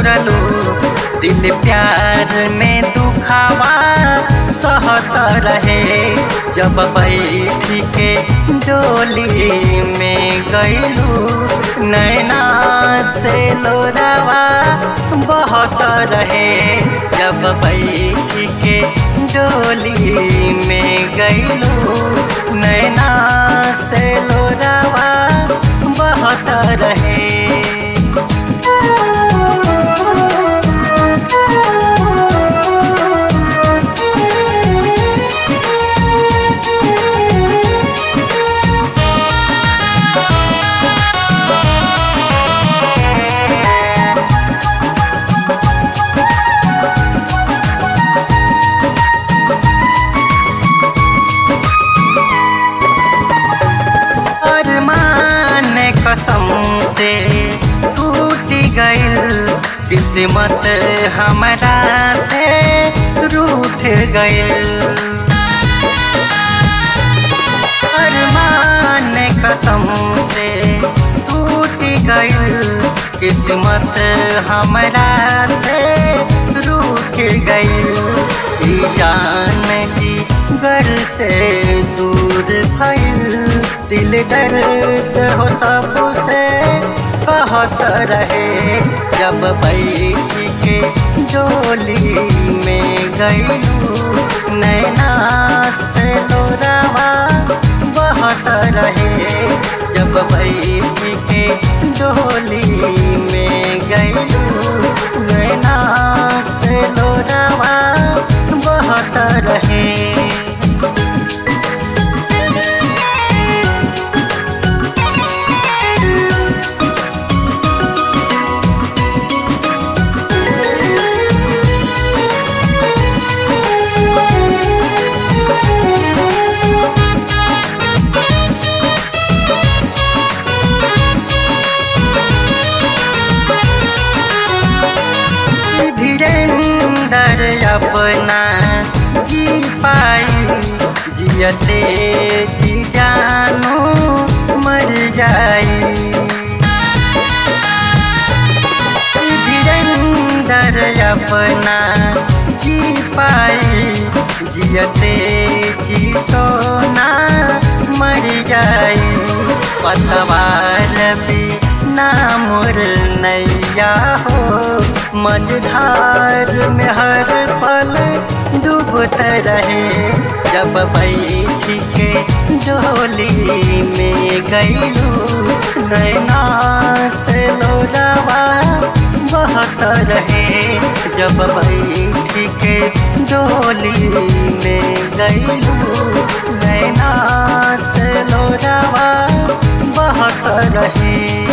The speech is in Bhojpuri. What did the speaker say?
छोड़लू दिल प्यार में दुखावा सहत रहे जब बैठ के डोली में गईलू नैना से लोरावा बहुत रहे जब बैठ के डोली में गईलू नैना से लोरावा बहुत रहे अरमान कसम से टूट गइल किस्मत हमरा से रूठ गइल अरमान कसम से टूट गइल किस्मत हमरा से रूठ गइल ई जान जी घर से दूर भइल दिल दर्द हो सबसे कहत रहे जब बैठ के डोली में गईलू नैना से लोरावा बहत रहे जब बैठ के डोली में गईलू नैना से लोरावा बहत रहे धीरेन्द्र अपना जी पाई जियते जी जानो मर जाई धीरेन्द्र अपना जी पाई जियते जी सोना मर जाई पतवार भी नामुर नैया हो मझधार में हर पल डूबत रहे जब बैठ के डोली में गईलू नैना से लोरावा बहत रहे जब बैठ के डोली में गईलू नैना से लोरावा बहत रहे